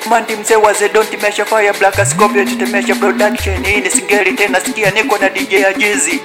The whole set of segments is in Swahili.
Mandi mzee wa Zedon timesha fire Black Scorpion tetemesha production hii ni singeli tena sikia niko na DJ Ajizi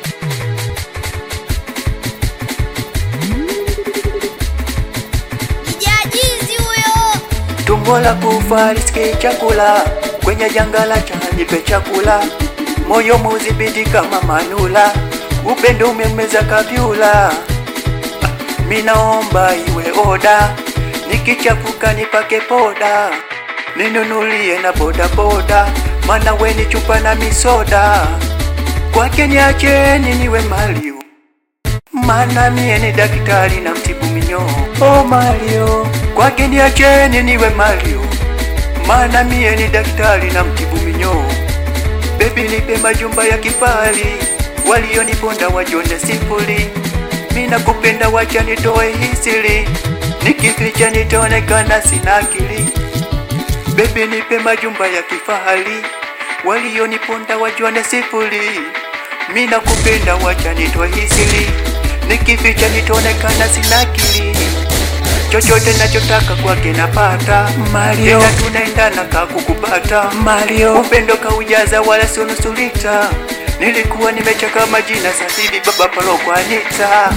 Jajizi huyo Tumbo la kufa riski chakula kwenye janga la nipe chakula moyo muzibiti kama manula upendo umemeza kavyula minaomba iwe oda nikichafuka nipake poda ninunulie na boda boda mana weni chupa na misoda kwake niacheni niwe Mario mana mie ni daktari na mtibu minyoo oh Mario kwake niacheni niwe Mario mana mie ni daktari na mtibu minyoo bebi nipe majumba ya kifahari walioniponda wajone sifuri mina kupenda wacha nitoe hisiri nikificha nitaonekana sina akili bebi nipe majumba ya kifahari walioniponda wajone sifuri mina kupenda wacha nitoe hisiri nikificha nitaonekana sina akili chochote nachotaka kwake napata Mario, tena tunaendana kakukupata Mario, upendo kaujaza wala sio nusu lita. Nilikuwa nimechaka majina sasa hivi baba palo kwa Anita.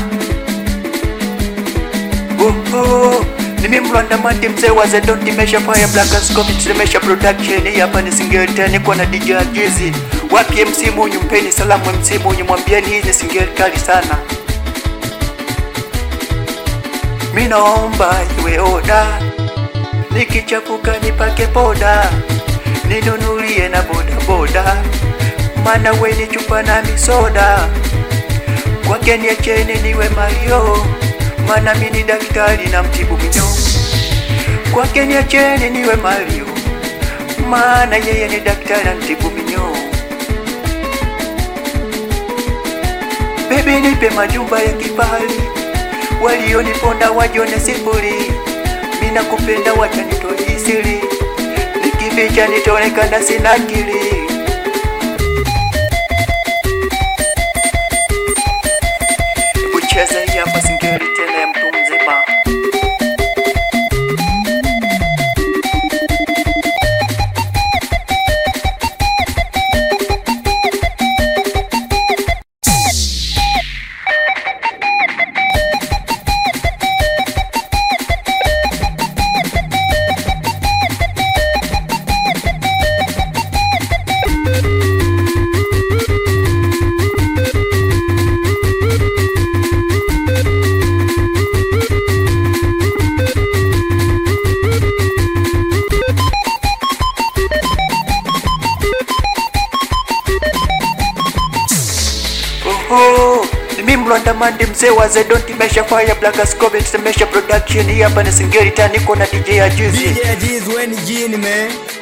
Oho, nimemlanda mandi mzee wa Zedon timesha fire Black Scope timesha production hii hapa ni singeli tena niko na DJ Ajizi. Wapi MC Munyu mpeni salamu MC Munyu mwambieni hii ni singeli kali sana. Minaomba iwe oda, nikichafuka nipake poda, ninunulie na boda boda, mana weni chupa na misoda, kwake niacheni niwe Mario, mana mini daktari na mtibu minyoo, kwake niacheni niwe Mario, mana yeye ni daktari na mtibu minyoo. Baby nipe majumba ya kifahari walioniponda wajone sifuri, mina kupenda wacha nitoe siri, nikificha nitaonekana sina akili. Kucheza hii hapa singeli tena ya mtu mzima. Oho, mimi mlonda mandi mzee wa Zedon timesha fire Black Scope timesha production hii hapa ni singeli tena niko na DJ Ajizi. DJ Ajiz when Gene man